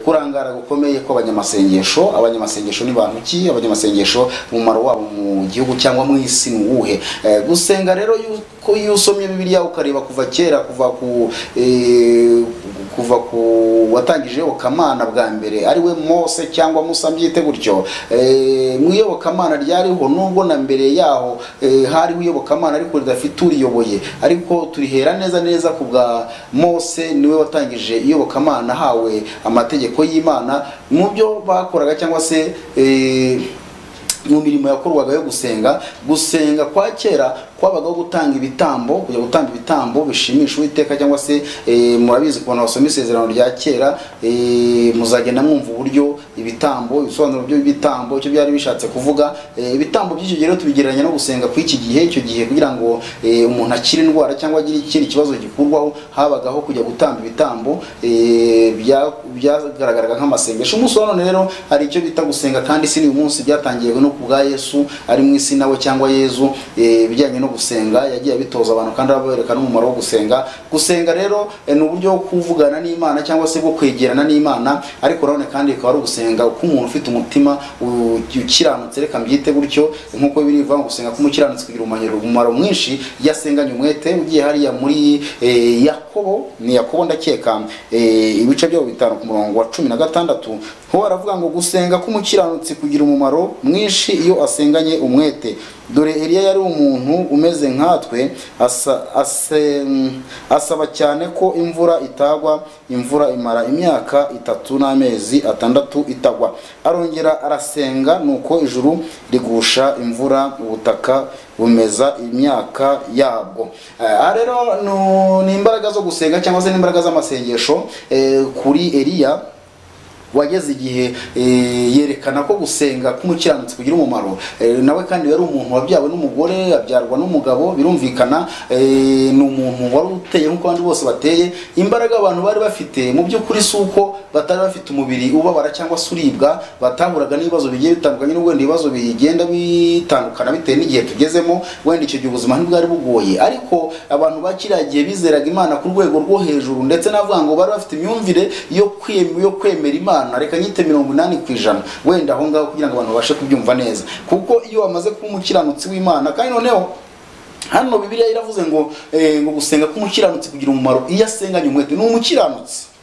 kurangara gukomeye kw'abanyamasengesho abanyamasengesho ni bantu ki abanyamasengesho umumaro wabo mu gihugu cyangwa mu isi ni uwuhe Eh, gusenga rero yuko iyo usomye bibiliya ukareba kuva kera kuva ku eh, kuva ku watangije iyobokamana bwa mbere ari we mose cyangwa musa mbyite gutyo Eh, mu iyobokamana ryariho nubwo na mbere yaho eh, hariho iyobokamana ariko ridafite uriyoboye ariko turihera neza neza ku bwa mose niwe watangije iyobokamana ahawe amategeko y'imana mu byo bakoraga cyangwa se eh, mu mirimo yakorwaga yo gusenga gusenga kwa kera kwabagaho gutanga ibitambo kujya gutanga ibitambo bishimisha uwiteka cyangwa se eh, murabizi ku bantu basoma isezerano rya kera eh, muzagenda mwumva uburyo ibitambo ibisobanuro by'ibitambo icyo byari bishatse kuvuga eh, ibitambo by'icyo gihe rero tubigereranya no gusenga kw'iki gihe icyo gihe kugira ngo eh, umuntu akire indwara cyangwa agire ikindi kibazo gikurwaho habagaho kujya gutamba ibitambo eh, bya- byagaragaraga nk'amasengesho umunsi wa none rero hari icyo bita gusenga kandi si n'uyu munsi byatangiye no ku bwa yesu ari mu isi nawe cyangwa yezu eh, ibijyanye no gusenga yagiye abitoza abantu kandi abereka n'umumaro wo gusenga gusenga rero eh, ni uburyo bwo kuvugana n'imana cyangwa se bwo kwegerana n'imana ariko nanone kandi bikaba ari ugusenga uko umuntu ufite umutima u- ukiranutse reka mbyite gutyo nk'uko biri bivuga ngo gusenga k'umukiranutsi kugira umanyuro- umumaro mwinshi iyo asenganye umwete ugiye hariya muri eh, yakobo ni yakobo ndakeka eh, ibice byaho bitanu ku murongo wa cumi na gatandatu ho aravuga ngo gusenga k'umukiranutsi kugira umumaro mwinshi iyo asenganye umwete dore eliya yari umuntu umeze nkatwe asa- ase- asaba cyane ko imvura itagwa imvura imara imyaka itatu n'amezi atandatu itagwa arongera arasenga nuko ijuru rigusha imvura ubutaka bumeza imyaka yabwo Eh, aha rero nu- ni imbaraga zo gusenga cyangwa se n'imbaraga z'amasengesho eh, kuri eliya wageze igihe eh, yerekana ko gusenga k'umukiranutsi kugira umumaro Eh, nawe kandi yari umuntu wabyawe n'umugore abyarwa n'umugabo birumvikana eh, ni umuntu wari uteye nk'uko abandi bose bateye imbaraga abantu bari bafite mu by'ukuri si uko batari bafite umubiri ubabara cyangwa se uribwa batahuraga n'ibibazo bigiye bitandukanye n'ubwo wenda ibibazo bigenda bitandukana bitewe n'igihe tugezemo wenda icyo gihe ubuzima ntibwari bugoye ariko abantu ba kiriya gihe bizeraga imana ku rwego rwo hejuru ndetse n'avuga ngo bari bafite imyumvire yo kwem- yo kwemera imana reka nyite mirongo inani ku ijana wenda aho ngaho kugira ngo abantu babashe kubyumva neza kuko iyo wamaze kuba umukiranutsi w'imana kandi noneho hano bibiliya iravuze ngo eh, ngo gusenga k'umukiranutsi kugira umumaro iyo asenganye umwete ni umukiranutsi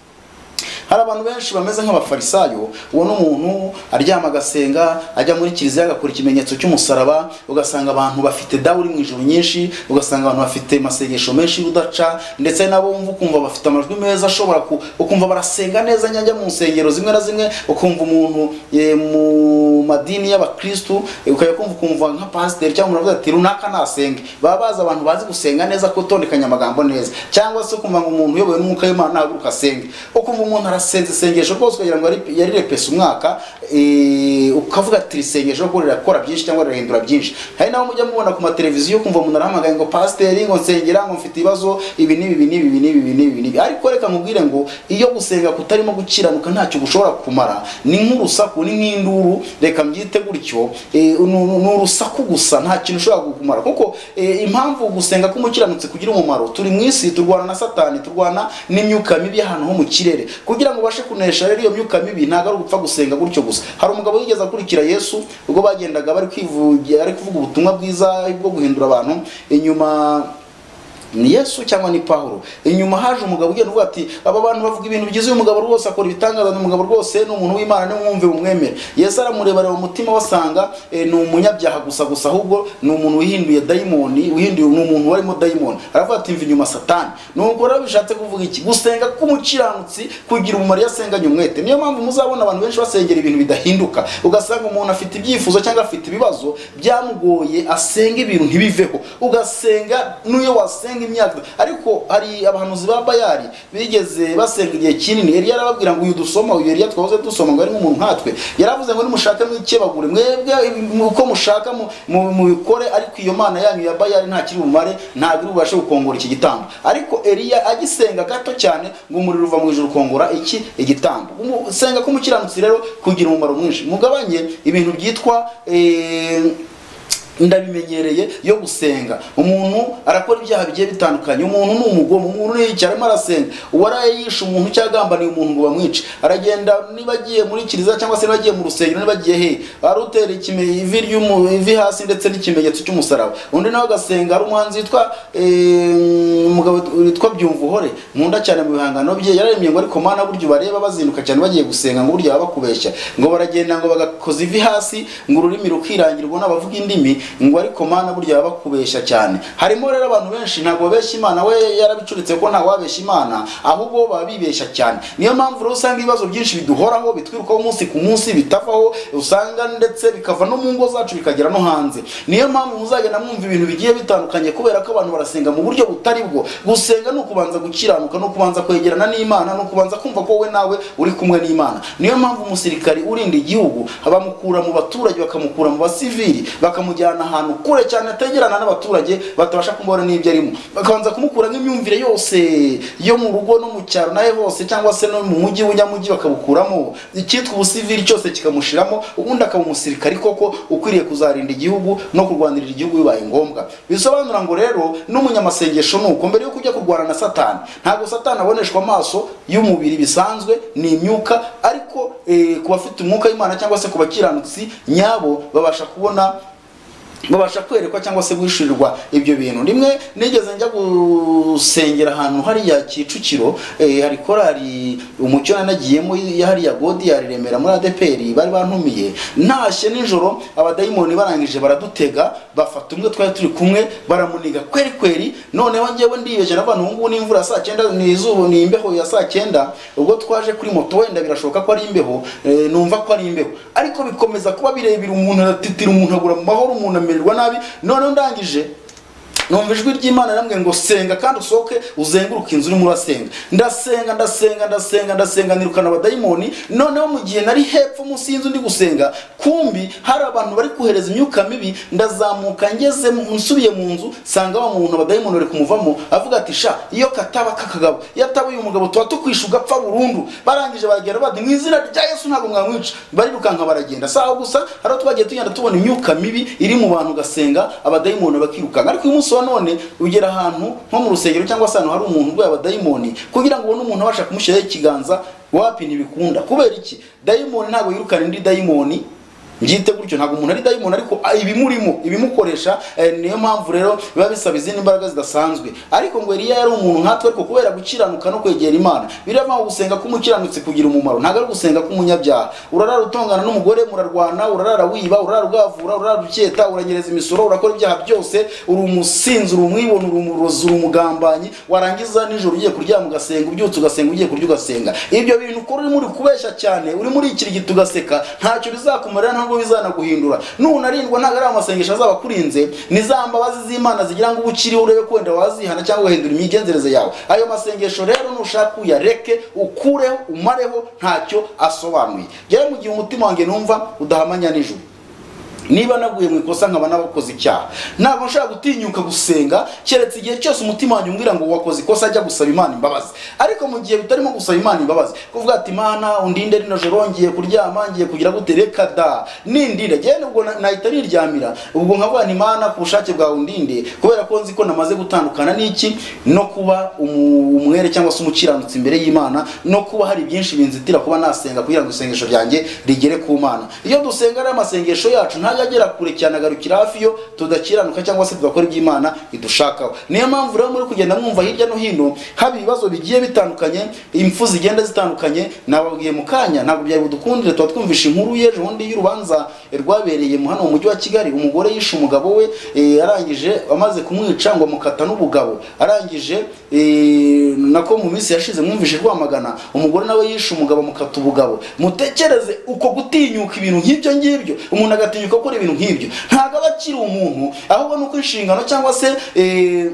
hari abantu benshi bameze nk'abafarisayo ubona umuntu aryama agasenga ajya muri kiliziya agakora ikimenyetso cy'umusaraba ugasanga abantu bafite dawu uri mu ijoro nyinshi ugasanga abantu bafite amasengesho menshi y'udaca ndetse nabo wumva ukumva bafite amajwi meza ashobora ku- ukumva barasenga neza nyajya mu nsengero zimwe na zimwe ukumva umuntu eh, mu madini y'abakristu eh, ukajya kumva ukumva nka pasiteri cyangwa umuntu avuga ati runaka nasenge baba bazi abantu bazi gusenga neza kutondekanya amagambo neza cyangwa se ukumva ngo umuntu uyobowe n'umwuka w'imana ahaguruka asenge ukumva umuntu arasenze isengesho rwose ukagira ngo yari- yari repese umwaka eh, ukavuga ati iri sengesho rwo rirakora byinshi cyangwa rirahindura byinshi hari nabo mujya mubona ku mateleviziyo kumva umuntu arahamagaye ngo pasiteri ngo nsengera ngo mfite ibibazo ibi n'ibi ibi n'ibi ibi n'ibi ibi n'ibi ibi n'ibi ariko reka nkubwire ngo iyo gusenga kutarimo gukiranuka ntacyo gushobora kumara ni nk'urusaku ni nk'induru reka mbyite gutyo eh, ni ni urusaku gusa nta kintu ushobora kumara kuko eh, impamvu gusenga k'umukiranutsi kugira umumaro turi mu isi turwana na satani turwana n'imyuka mibi y'ahantu ho mu kirere kugira ngo ubashe kunesha rero iyo myuka mibi ntabwo ari ugupfa gusenga gutyo gusa hari umugabo wigeze akurikira yesu ubwo bagendaga bari kwivugira ari kuvuga ubutumwa bwiza bwo guhindura abantu inyuma ni yesu cyangwa ni pawulo inyuma haje umugabo ugenda uvuga ati aba bantu bavuga ibintu byiza uyu mugabo rwose akora ibitangaza ni umugabo rwose ni umuntu w'imana nimwumve umwemere yesu aramurebareba umutima wasanga eh, ni umunyabyaha gusa gusa ahubwo ni umuntu wihinduye dayimoni wihinduye ni umuntu warimo dayimoni aravuga ati mva inyuma satani nuko rero bishatse kuvuga iki gusenga k'umukiranutsi kugira umumaro iyo asenganye umwete niyo mpamvu muzabona abantu benshi basengera ibintu bidahinduka ugasanga umuntu afite ibyifuzo cyangwa afite ibibazo byamugoye asenga ibintu ntibiveho ugasenga n'iyo wasenga imyaka ariko hari abahanuzi ba bayari bigeze basenga igihe kinini yari yarababwira ngo uyu dusoma uyu yari twahoze dusoma ngo ari nk'umuntu nkatwe yaravuze ngo nimushake mwikebagure mwebwe mu- uko mushaka mu- mu- mubikore ariko iyo mana yanyu ya bayari nta kiri bumare ntabwo iri bubashe gukongora iki gitambo ariko eliya agisenga gato cyane ngo umuriro uva mu ijuru ukongora iki igitambo senga k'umukiranutsi rero kugira umumaro mwinshi mugabanye ibintu byitwa eh, ndabimenyereye yo gusenga umuntu arakora ibyaha bigiye bitandukanye umuntu ni umugomo umuntu ni iki arimo arasenga uwaraye yishe umuntu cyangwa agambaniye umuntu ngo bamwice aragenda niba agiye muri kiliziya cyangwa se niba agiye mu rusengero niba agiye he arutera ikime ivi ry'umu ivi hasi ndetse n'ikimenyetso cy'umusaraba undi nawe agasenga ari umuhanzi witwa eh, umugabo witwa byumvuhore nkunda cyane mu bihangano bye yararemye ngo ariko mana buryo bareba bazinduka cyane bagiye gusenga ngo buryo baba bakubeshya ngo baragenda ngo bagakoza ivi hasi ngo ururimi rukirangira ubona abavuga indimi ngo ariko mana burya baba bakubeshya cyane harimo rero abantu benshi ntabwo babeshya imana we yarabicuritse ko ntawabeshya imana ahubwo baba bibeshya cyane niyo mpamvu rero usanga ibibazo byinshi biduhoraho bitwirukaho umunsi ku munsi bitavaho usanga ndetse bikava no mu ngo zacu bikagera no hanze niyo mpamvu muzagenda mwumva ibintu bigiye bitandukanye kubera ko abantu barasenga mu buryo butari bwo gusenga ni ukubanza gukiranuka ni ukubanza kwegerana n'imana ni ukubanza kumva ko wowe nawe uri kumwe n'imana niyo mpamvu umusirikari urinda igihugu bamukura mu baturage bakamukura mu basivili bakamujyana ahantu kure cyane ategerana n'abaturage batabasha kumubona n'ibyo arimo bakabanza kumukura nk'imyumvire yose yo mu rugo no mu cyaro nawe hose cyangwa se no mu mujyi w'unyamujyi bakabukuramo icyitwa ubusivili cyose kikamushiramo ubundi akaba umusirikari koko ukwiriye kuzarinda igihugu no kurwanirira igihugu bibaye ngombwa bisobanura ngo rero n'umunyamasengesho ni uko mbere yo kujya kurwana na satani ntabwo satani aboneshwa amaso y'umubiri bisanzwe ni imyuka ariko eh, ku bafite umwuka w'imana cyangwa se ku bakiranutsi nyabo babasha kubona babasha kwerekwa cyangwa se guhishurirwa ibyo bintu rimwe nigeze njya gusengera ahantu hariya kicukiro eh, hari korari umucyo nanagiyemo ya hariya godi ya remera muri adeperi bari bantumiye ntashye nijoro abadayimoni barangije baradutega bafata umwe twari turi kumwe baramuniga kweri kweri noneho njyewe ndiyeje n'abantu ubu ngubu ni imvura ya saa cyenda ni izuba ni imbeho ya saa cyenda ubwo twaje kuri moto wenda birashoboka ko ari imbeho eh, numva ko ari imbeho ariko bikomeza kuba birebire umuntu aratitira umuntu agura mu mahoro umuntu amenye kumererwa nabi noneho ndangije numva ijwi ry'imana rirambwira ngo senga kandi usohoke uzenguruke inzu urimo urasenga ndasenga ndasenga ndasenga ndasenga nirukana abadayimoni noneho mu gihe nari hepfo munsi y'inzu ndi gusenga kumbi hari abantu bari kohereza imyuka mibi ndazamuka ngeze mu- nsubiye mu nzu sanga wa muntu abadayimoni bari kumuvamo avuga ati sha iyo kataba kakagabo iyo ataba uyu mugabo tuba tukwishe ugapfa burundu barangije baragenda bati mu izina rya yesu ntabwo mwamwica barirukanka baragenda si aho gusa hari aho twagiye tugenda tubona imyuka mibi iri mu bantu ugasenga abadayimoni bakirukanka ariko uyu munsi wa none ugera ahantu nko mu rusengero cyangwa se ahantu hari umuntu urwaye abadayimoni kugira ngo ubone umuntu abasha kumushyiraho ikiganza wapi ntibikunda kubera iki dayimoni ntabwo yirukana indi dayimoni byite gutyo ntabwo umuntu ari dayimoni ariko ah, ibimurimo ibimukoresha eh, niyo mpamvu rero biba bisaba izindi mbaraga zidasanzwe ariko ngo Eliya yari umuntu nkatwe ariko kubera gukiranuka no kwegera Imana birava gusenga k'umukiranutsi kugira umumaro ntabwo ari gusenga k'umunyabyaha urarara utongana n'umugore murarwana urarara wiba urarara ugavura urarara uketa uranyereza imisoro urakora ibyaha byose uri umusinzi uri umwibone uri umurozi uri umugambanyi warangiza nijoro ugiye kuryama ugasenga ubyutse ugasenga ugiye kurya ugasenga ibyo bintu ukora urimo uri kubeshya cyane urimo urikirigita ugaseka ntacyo bizakumarira ntabwo bizanaguhindura nunarindwa ntabwo ari amasengesho azaba akurinze ni za mbabazi z'imana zigira ngo uba ukiriho urebe ko wenda wazihana cyangwa ugahindura imigenzereze yawe ayo masengesho rero nushaka uyareke ukureho umareho ntacyo asobanuye rero mu gihe umutima wanjye numva udahamanya nijoro niba naguye mu ikosa nkaba n'abakoze icyaha ntabwo nshaka gutinyuka gusenga keretse igihe cyose umutima wanjye umbwira ngo wakoze ikosa ajya gusaba imana imbabazi ariko mu gihe bitarimo gusaba imana imbabazi kuvuga ati imana undinde rino joro ngiye kuryama ngiye kugira gute reka da nindira njyewe nubwo na- nahita niryamira ubwo nkavuga nti imana ku bushake bwawe undinde kubera ko nzi ko namaze gutandukana n'iki no kuba umu- umwere cyangwa se umukiranutsi imbere y'imana no kuba hari byinshi binzitira kuba nasenga kugira ngo isengesho ryanjye rigere ku mana iyo dusenga rero amasengesho yacu ntajya agera kure cyane agarukira hafi yo tudakiranuka cyangwa se tugakora iby'imana idushakaho niyo mpamvu rero muri kugenda mwumva hirya no hino haba ibibazo bigiye bitandukanye impfu zigenda zitandukanye nababwiye mu kanya ntabwo byari budukundire tuba twumvishe inkuru y'ejo bundi y'urubanza rwabereye mu hano mu mujyi wa kigali umugore yishe umugabo we eh, arangije amaze kumwica ngo amukata n'ubugabo arangije eh, nako mu minsi yashize mwumvishe rwamagana umugore nawe yishe umugabo amukata ubugabo mutekereze uko gutinyuka ibintu nk'ibyo ngibyo umuntu agatinyuka gukora ibintu nk'ibyo ntabwo aba akiri umuntu ahubwo ni uko inshingano cyangwa se eh,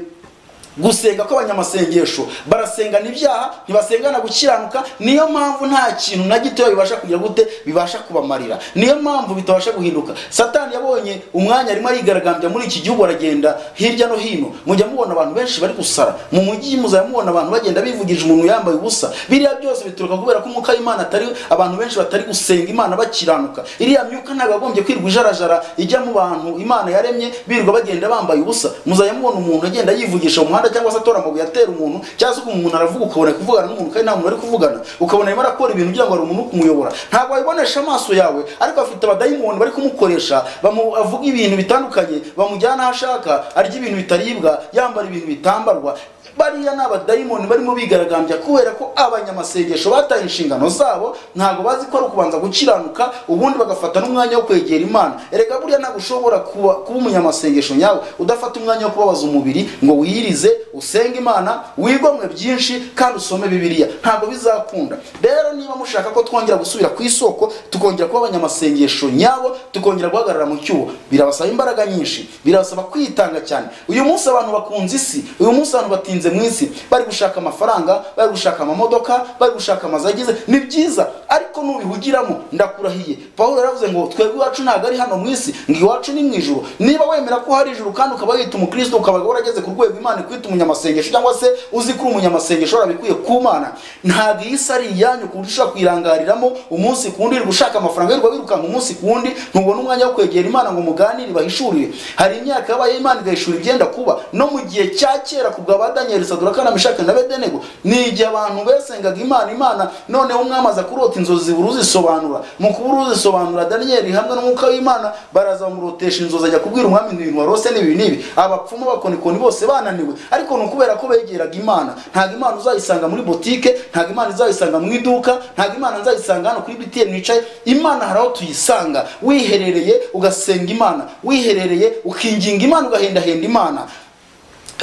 gusenga kw'abanyamasengesho barasengana ibyaha ntibasengana gukiranuka niyo mpamvu nta kintu na gitoya bibasha kugira gute bibasha kubamarira niyo mpamvu bitabasha guhinduka satani yabonye umwanya arimo arigaragambya muri iki gihugu aragenda hirya no hino mujya mubona abantu benshi bari gusara mu mujyi muzajya mubona abantu bagenda bivugije umuntu yambaye ubusa biriya byose bituruka kubera ko umwuka w'imana atari abantu benshi batari gusenga imana bakiranuka iriya myuka ntabwo yagombye kwirwa ijarajara ijya mu bantu imana yaremye birirwa bagenda bambaye ubusa muzajya mubona umuntu agenda yivugisha mu muhanda umuhanda cyangwa se atora amabuye atera umuntu cyangwa se umuntu aravuga ukabona kuvugana n'umuntu kandi nta muntu ari kuvugana ukabona arimo arakora ibintu ugira ngo hari umuntu uri kumuyobora ntabwo wabibonesha amaso yawe ariko afite abadayimoni bari kumukoresha bamu- avuga ibintu bitandukanye bamujyana aho ashaka arya ibintu bitaribwa yambara ibintu bitambarwa bariya ni abadayimoni barimo bigaragambya kubera ko abanyamasengesho bataye inshingano zabo ntabwo bazi ko ari ukubanza gukiranuka ubundi bagafata n'umwanya wo kwegera imana erega buriya ntabwo ushobora kuba, kuba umunyamasengesho nyawe udafata umwanya wo kubabaza umubiri ngo wiyirize usenge imana wigomwe byinshi kandi usome bibiliya ntabwo bizakunda rero niba mushaka ko twongera gusubira ku isoko tukongera kuba abanyamasengesho nyabo tukongera guhagarara mu cyuho birabasaba imbaraga nyinshi birabasaba kwitanga cyane uyu munsi abantu bakunze isi uyu munsi abantu batinze mu isi bari gushaka amafaranga bari gushaka amamodoka bari gushaka amazu agize ni byiza ariko nubihugiramo ndakurahiye pawulo yaravuze ngo twebwe iwacu ntabwo ari hano mu isi ngo iwacu ni mu ijuru niba wemera ko hari ijuru kandi ukaba wita umukristo ukaba warageze ku rwego imana ikwita umunyamasengesho cyangwa se uzi ko uri umunyamasengesho warabikwiye ku mana ntabwo iyi si ari iyanyu ku buryo ushobora kuyirangariramo umunsi ku wundi wirirwa ushaka amafaranga wirirwa wirukanka umunsi ku wundi ntubona umwanya wo kwegera imana ngo muganire bahishurire hari imyaka yabaye imana igahishura ibyenda kuba no mu gihe cya kera ku bwa ba daniyeli saduraka na mishaka na bedenego ni igihe abantu besengaga imana imana noneho umwami aza kurota inzozi zibura uzisobanura mu kubura uzisobanura daniyeli hamwe n'umwuka w'imana baraza bamurotesha inzozi ajya kubwira umwami ibintu warose n'ibi n'ibi abapfumu abakonikoni bose bananiwe ariko ni ukubera ko begeraga imana ntabwo imana uzayisanga muri botike ntabwo imana uzayisanga mu iduka ntabwo imana nzayisanga hano kuri btn wicaye imana hari aho tuyisanga wiherereye ugasenga imana wiherereye ukinginga imana ugahendahenda imana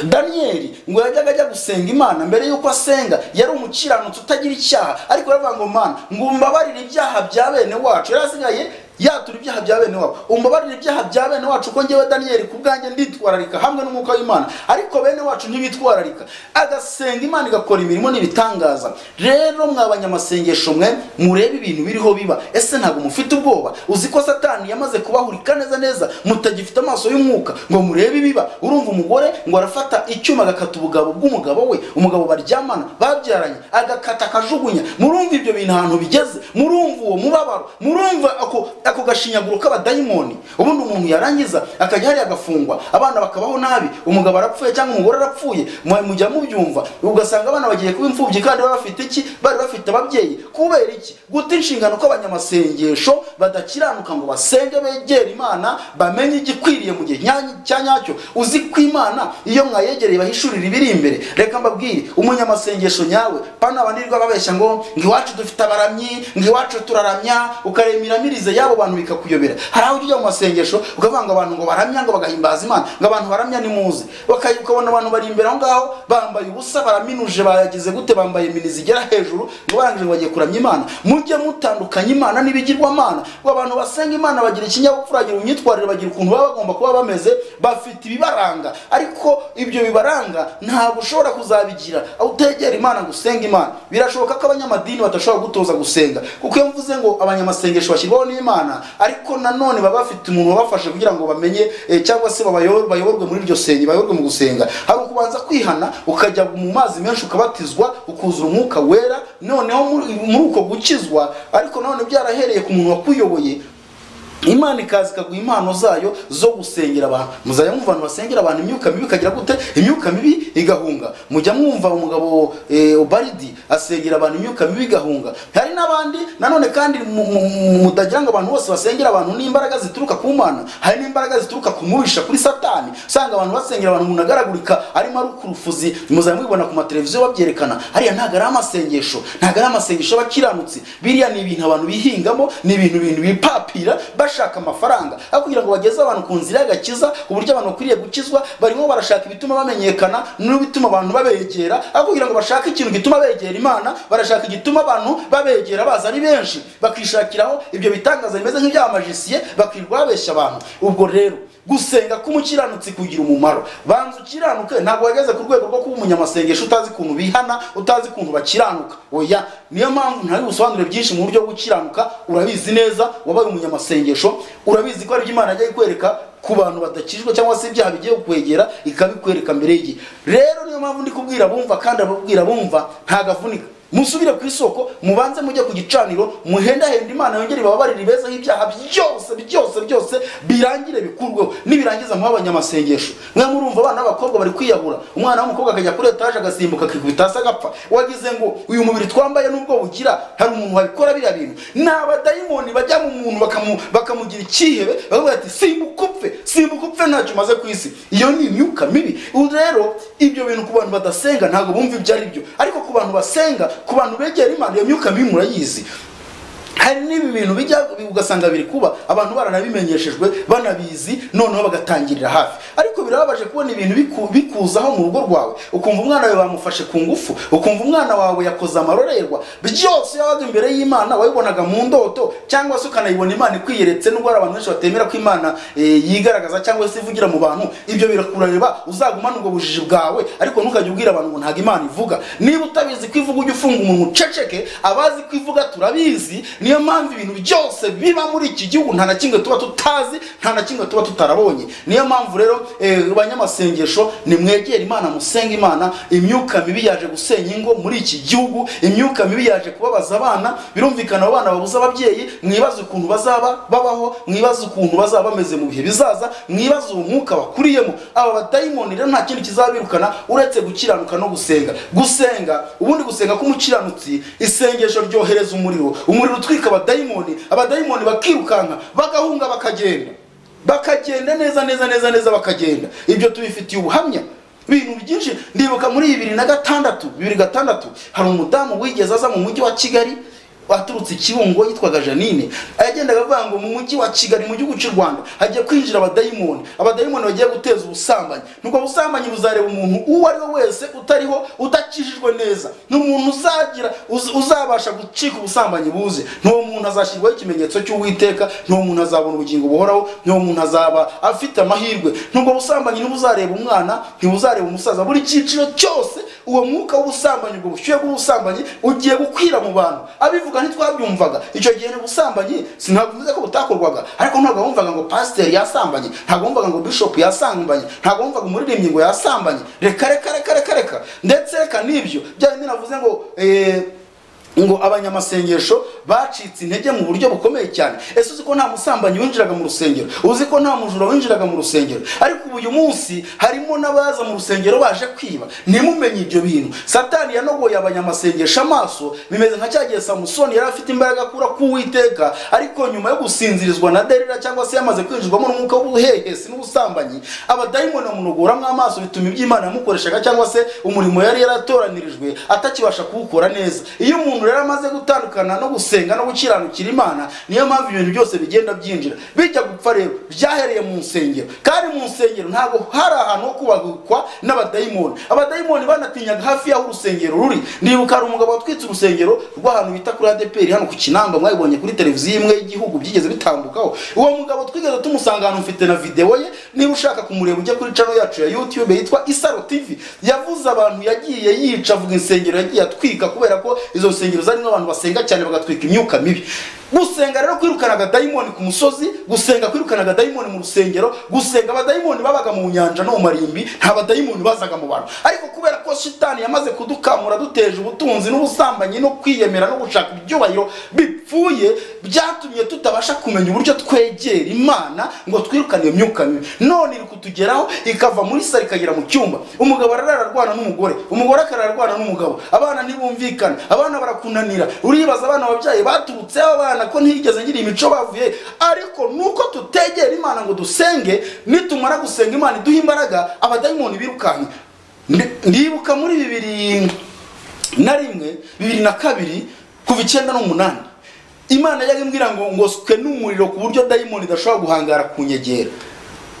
daniyeli ngo yajyaga ajya gusenga imana mbere y'uko asenga yari umukiranutsi utagira icyaha ariko yaravuga ngo mana ngo umbabarire ibyaha bya bene wacu yari asigaye yatura ibyaha bya bene wabo umbabarire ibyaha bya bene wacu ko ngewe daniyeli ku bwanjye nditwararika hamwe n'umwuka w'imana ariko bene wacu ntibitwararika agasenga imana igakora imirimo n'ibitangaza rero mwa banyamasengesho mwe murebe ibintu biriho biba ese ntabwo mufite ubwoba uzi ko satani yamaze kubahurika neza neza mutagifite amaso y'umwuka ngo murebe ibiba urumva umugore ngo arafata icyuma agakata ubugabo bw'umugabo we umugabo baryamana babyaranye agakata akajugunya murumva ibyo bintu ahantu bigeze murumva uwo mubabaro murumva ako ako gashinyaguro k'abadayimoni ubundi umuntu yarangiza akajya hariya agafungwa abana bakabaho nabi umugabo arapfuye cyangwa umugore arapfuye mwe mujya mubyumva ugasanga abana bagiye kuba imfubyi kandi bari bafite iki bari bafite ababyeyi kubera iki guta inshingano kw'abanyamasengesho badakiranuka ngo basenge begere imana bamenye igikwiriye mu gihe nya- cya nyacyo uzi ko imana iyo mwayegereye bahishurira ibiri imbere reka mbabwire umunyamasengesho nyawe pana banirwa babeshya ngo ngo iwacu dufite abaramyi ngo iwacu turaramya ukareba imiramirize y'abo bantu bikakuyobera hari aho ujya ujya mu masengesho ukavuga ngo abantu ngo baramya ngo bagahimbaza imana ngo abantu baramya ni muzi Bakayi- ukabona abantu bari imbere aho ngaho bambaye ubusa baraminuje bayagize gute bambaye imini zigera hejuru ngo barangije ngo bagiye kuramya imana mujye mutandukanya imana n'ibigirwamana ngo abantu basenga imana bagira ikinyabupfura bagira imyitwarire bagira ukuntu baba bagomba kuba bameze bafite ibibaranga ariko ibyo bibaranga ntabwo ushobora kuzabigira aho utegera imana ngo usenge imana birashoboka ko abanyamadini badashobora gutoza gusenga kuko iyo mvuze ngo abanyamasengesho bashyirwaho n'imana ariko nanone baba bafite umuntu wabafashe kugira ngo bamenye eh, cyangwa se babayo- bayoborwe muri iryo senga bayoborwe mu gusenga hari ukubanza kwihana ukajya mu mazi menshi ukabatizwa ukuzura umwuka wera noneho muri muri uko gukizwa ariko nanone byarahereye ku muntu wakuyoboye imana ikaza ikaguha impano zayo zo gusengera abantu muzajya mwumva abantu basengera abantu imyuka mibi ikagira gute imyuka mibi igahunga mujya mwumva umugabo eh, obaridi asengera abantu imyuka mibi igahunga hari n'abandi nanone kandi mu- mu- mu- mutagira ngo abantu bose basengera abantu n'imbaraga zituruka ku mana hari n'imbaraga zituruka ku mubisha kuri satani usanga abantu basengera abantu umuntu agaragurika arimo ari ukurufuzi muzajya mubibona ku mateleviziyo babyerekana hariya ntabwo ari amasengesho ntabwo ari amasengesho y'abakiranutsi biriya ni ibintu abantu bihingamo ni ibintu bintu bipapira bashaka amafaranga aho kugira ngo bageze abantu ku nzira y'agakiza uburyo abantu bakwiriye gukizwa barimo barashaka ibituma bamenyekana n'ibituma abantu babegera aho kugira ngo bashake ikintu gituma begera imana barashaka igituma abantu babegera baza ari benshi bakishakiraho ibyo bitangaza bimeze nk'iby'abamajisiye bakirirwa babeshya abantu ubwo rero gusenga k'umukiranutsi kugira umumaro banza ukiranuke ntabwo wageze ku rwego rwo kuba umunyamasengesho utazi ukuntu bihana utazi ukuntu bakiranuka oya niyo mpamvu ntari busobanure byinshi mu buryo bwo gukiranuka urabizi neza wabaye umunyamasengesho urabizi ko ari byo imana yagiye kwereka ku bantu badakijwe cyangwa se ibyaha bigiye kukwegera ikabikwereka mbere y'igihe rero niyo mpamvu ndi kubwira bumva kandi ababwira bumva ntagavunika musubire ku isoko mubanze mujye ku gicaniro muhendahenda imana yongere ibababarire ibezeho ibyaha byose byose byose birangire bikurweho nibirangiza muhe abanyamasengesho mwe murumva abana b'abakobwa bari kwiyahura umwana w'umukobwa akajya kuri etaje agasimbuka akikubita hasi agapfa wagize ngo uyu mubiri twambaye n'ubwo bugira hari umuntu wabikora biriya bintu ni abadayimoni bajya mu muntu bakamu- bakamugira icyihebe bakavuga ati simbuka upfe simbuka upfe ntacyo umaze ku isi iyo ni imyuka mibi ubu rero ibyo bintu ku bantu badasenga ntabwo bumva ibyo ari byo ariko ku bantu basenga ku bantu begera imana iyo myuka mibi murayizi hari n'ibi bintu bijya ugasanga biri kuba abantu baranabimenyeshejwe banabizi noneho bagatangirira hafi ariko birababaje kubona ibintu biku- bikuzaho mu rugo rwawe ukumva umwana wawe bamufashe ku ngufu ukumva umwana wawe yakoze amarorerwa byose yabaga imbere y'imana wabibonaga mu ndoto cyangwa se ukanayibona imana ikwiyeretse nubwo hari abantu benshi batemera ko imana eh, yigaragaza cyangwa se ivugira mu bantu ibyo birakureba uzagumane ubwo bujiji bwawe ariko ntukajya ubwira abantu ngo ntabwo imana ivuga niba utabizi ko ivuga ujye ufunga umuntu uceceke abazi ko ivuga turabizi niyo mpamvu ibintu byose biba muri iki gihugu nta na kimwe tuba tutazi nta na kimwe tuba tutarabonye niyo mpamvu rero eh, abanyamasengesho nimwegere imana musenge imana imyuka mibi yaje gusenya ingo muri iki gihugu imyuka mibi yaje kubabaza abana birumvikana abo bana babuze ababyeyi mwibaze ukuntu bazaba babaho mwibaze ukuntu bazaba bameze mu bihe bizaza mwibaze uwo mwuka bakuriyemo aba badayimoni rero nta kindi kizabirukana uretse gukiranuka no gusenga gusenga ubundi gusenga k'umukiranutsi isengesho ryohereza umuriro umuriro utwika abadayimoni abadayimoni bakirukanka bagahunga bakagenda bakagenda neza neza neza neza bakagenda ibyo tubifitiye ubuhamya ibintu byinshi ndibuka muri bibiri na gatandatu bibiri gatandatu hari umudamu wigeze aza mu mujyi wa kigali waturutse ikibungo yitwaga janine yagendaga avuga ngo mu mujyi wa kigali mu gihugu cy'u rwanda hagiye kwinjira abadayimoni abadayimoni bagiye guteza ubusambanyi nubwo busambanyi buzareba umuntu uwo ari we wese utariho udakijijwe neza ni umuntu uzagira uz- uzabasha gucika ubusambanyi buze n'uwo muntu azashyirwaho ikimenyetso cy'uwiteka n'uwo muntu azabona ubugingo buhoraho n'uwo muntu azaba afite amahirwe nubwo busambanyi ntibuzareba umwana ntibuzareba umusaza buri cyiciro cyose uwo mwuka w'ubusambanyi ubwo bushyuhe bw'ubusambanyi ugiye gukwira mu bantu abivuga ntitwabyumvaga icyo gihe ni ubusambanyi sinavuze ko butakorwaga ariko ntabwo wumvaga ngo pasiteri yasambanye ntabwo wumvaga ngo bishop yasambanye ntabwo wumvaga umuririmbyi ngo yasambanye reka reka reka reka reka ndetse reka n'ibyo bya bindi navuze ngo eh, ngo abanyamasengesho bacitse intege mu buryo bukomeye cyane ese uzi ko nta musambanyi winjiraga mu rusengero uzi ko nta mujura winjiraga mu rusengero ariko ubu uyu munsi harimo n'abaza mu rusengero baje kwiba ntimumenye ibyo bintu satani yanogoye abanyamasengesho amaso bimeze nka cya gihe samusoni yari afite imbaraga akura k'uwiteka ariko nyuma yo gusinzirizwa na delila cyangwa se yamaze kwinjirwamo n'umwuka w'ubuhehesi n'ubusambanyi abadayimoni bamunogoramo amaso bituma ibyo imana yamukoreshaga cyangwa se umurimo yari yaratoranirijwe atakibasha kuwukora neza iyo umuntu rero amaze gutandukana no gusenga no gukiranukira imana niyo mpamvu ibintu byose bigenda byinjira bijya gupfa rero byahereye mu nsengero kandi mu nsengero ntabwo hari ahantu ho kubagukwa n'abadayimoni abadayimoni banatinyaga hafi y'aho urusengero ruri ndibuka hari umugabo watwitse urusengero rw'ahantu bita kuri adeperi hano ku kinamba mwayibonye kuri televiziyo imwe y'igihugu byigeze bitambukaho uwo mugabo twigeze tumusanga ahantu mfite na videwo ye niba ushaka kumureba ujye kuri cano yacu ya youtube yitwa isaro tv yavuze abantu yagiye yica avuga insengero yagiye atwika kubera ko izo nsengero zarimo abantu basenga cyane bagatwika imyuka mibi gusenga rero kwirukana abadayimoni ku musozi gusenga kwirukana abadayimoni mu rusengero gusenga abadayimoni babaga mu nyanja no mu marimbi nta badayimoni bazaga mu bantu ariko kubera ko shitani yamaze kudukamura duteje ubutunzi n'ubusambanyi no kwiyemera no gushaka ibyubahiro bipfuye byatumye tutabasha kumenya uburyo twegera imana ngo twirukane iyo myuka mibi none iri kutugeraho ikava muri sare ikagera mu cyumba umugabo ararara arwana n'umugore umugore akarara arwana n'umugabo abana ntibumvikana abana barakunanira uribaza abana babyaye baturutseho abana ko ntiyigeze ngira imico bavuye ariko nuko tutegera imana ngo dusenge nitumara gusenga imana iduha imbaraga abadayimoni birukanka Ndi- ndibuka muri bibiri na rimwe bibiri na kabiri kuva icyenda n'umunani imana yajyaga imbwira ngo ngoswe n'umuriro ku buryo dayimoni idashobora guhangara ku nyegera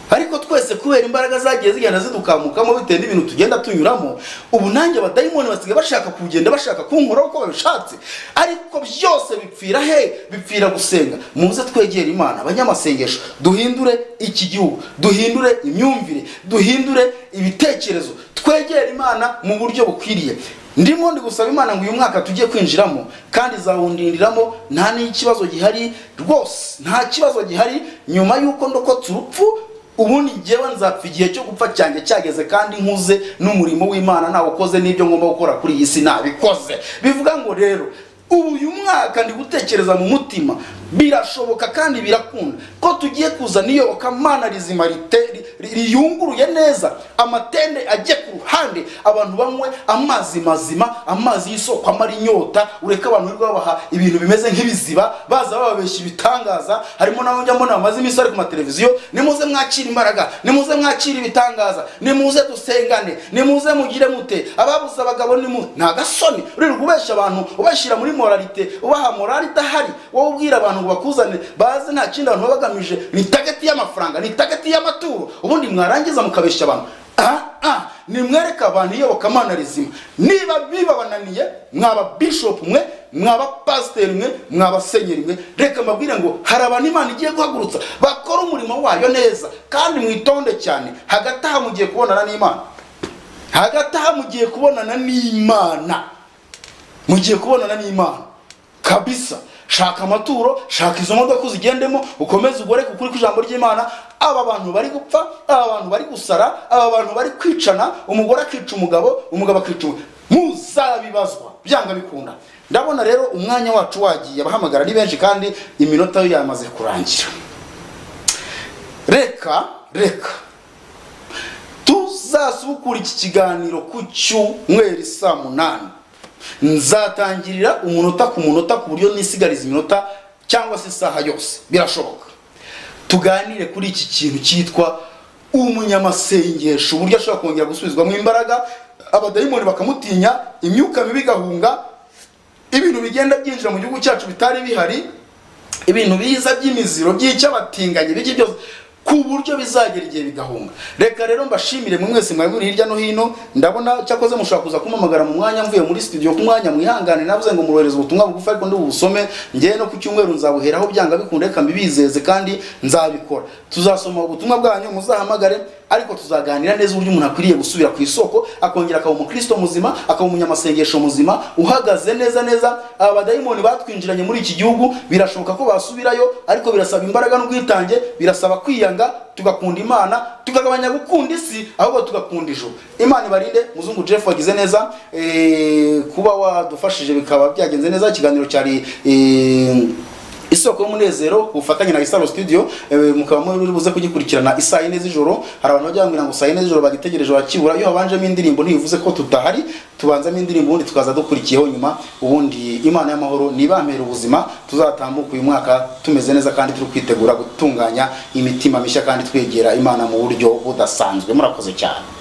ariko twese kubera imbaraga zagiye zigenda zidukamukamo bitewe n'ibintu tugenda tunyuramo ubu nanjye abadayimoni basigaye bashaka kugenda bashaka kunkoraho uko babishatse ariko byose bipfira he bipfira gusenga muze twegere imana abanyamasengesho duhindure iki gihugu duhindure imyumvire duhindure ibitekerezo twegere imana mu buryo bukwiriye ndimo ndi gusaba imana ngo uyu mwaka tugiye kwinjiramo kandi izawundindiramo nta n'ikibazo gihari rwose nta kibazo gihari nyuma y'uko ndokotse urupfu ubundi njyewe nzapfa igihe cyo gupfa cyanjye cyageze kandi nkuze n'umurimo w'imana nawukoze n'ibyo ngomba gukora kuri iyi si nabikoze bivuga ngo rero ubu uyu mwaka ndi gutekereza mu mutima birashoboka kandi birakunda ko tugiye kuzana iyobokamana rizima rite- ri- riyunguruye neza amatende ajye ku ruhande abantu banywe amazi mazima amazi y'isoko amara inyota ureke abantu birirwa babaha ibintu bimeze nk'ibiziba baza bababeshya ibitangaza harimo n'abo njya mbona bamaze iminsi bari ku mateleviziyo nimuze mwakire imbaraga nimuze mwakire ibitangaza nimuze dusengane nimuze mugire mute ababuze abagabo ni mu ni agasoni uririrwa ubeshya abantu ubashyira muri moralite ubaha morali idahari wowe ubwira abantu ngo bakuzane bazi nta kindi abantu baba bagamije ni tageti y'amafaranga ni tageti y'amaturo ubundi mwarangiza mukabeshya abantu aha aha nimwereke abantu iyobokamana rizima niba bibabananiye mwaba bishopu mwe mwaba pasiteri mwe mwaba senyeri mwe reka mbabwire ngo hari abantu imana igiye guhagurutsa bakora umurimo wayo neza kandi mwitonde cyane hagati aha mugiye kubonana n'imana hagati aha mugiye kubonana n'imana mugiye kubonana n'imana kabisa shaka amaturo shaka izo modoka uzigendemo ukomeze ugoreke ukuri kw'ijambo ry'imana aba bantu bari gupfa aba bantu bari gusara aba bantu bari kwicana umugore akica umugabo umugabo akica umugore muzabibazwa byanga bikunda ndabona rero umwanya wacu wagiye abahamagara ni benshi kandi iminota yo yamaze kurangira reka reka tuzasubukura iki kiganiro ku cyumweru saa munani nzatangirira umunota ku munota ku buryo nisigariza iminota cyangwa se isaha yose birashoboka tuganire kuri iki kintu cyitwa umunyamasengesho uburyo ashobora kongera gusubizwamo imbaraga abadayimoni bakamutinya imyuka mibi igahunga ibintu bigenda byinjira mu gihugu cyacu bitari bihari ibintu biza by'imiziro by'icyabatinganye biki byose ku buryo bizagera igihe bigahunga reka rero mbashimire mwe mwese mwari muri hirya no hino ndabona cyakoze mushobora kuza kumpamagara mu mwanya mvuye muri studio ku mwanya mwihangane navuze ngo murohereze ubutumwa bugufi ariko ndibubusome ngewe no ku cyumweru nzabuheraho byanga bikunda reka mbibizeze kandi nzabikora tuzasoma ubutumwa bwanyu muzahamagare ariko tuzaganira neza uburyo umuntu akwiriye gusubira ku isoko akongera akaba umukristo muzima akaba umunyamasengesho muzima uhagaze neza neza aba badayimoni batwinjiranye muri iki gihugu birashoboka ko basubirayo ariko birasaba imbaraga n'ubwitange birasaba kwiyanga tugakunda imana tukagabanya gukunda isi ahubwo tugakunda ijuru imana ibarinde muzungu jeff wagize neza eh, kuba wadufashije bikaba byagenze neza ikiganiro cyari eh, isoko y'umunezero ku bufatanye na isaro studio eh, mukaba muri buze kugikurikirana isaa yine z'ijoro hari abantu bajya bambwira ngo saa yine z'ijoro bagitegereje bakibura iyo habanjemo indirimbo ntibivuze ko tutahari tubanzamo indirimbo ubundi tukaza dukurikiyeho nyuma ubundi imana y'amahoro nibampera ubuzima tuzatambuka uyu mwaka tumeze neza kandi turi kwitegura gutunganya imitima mishya kandi twegera imana mu buryo budasanzwe murakoze cyane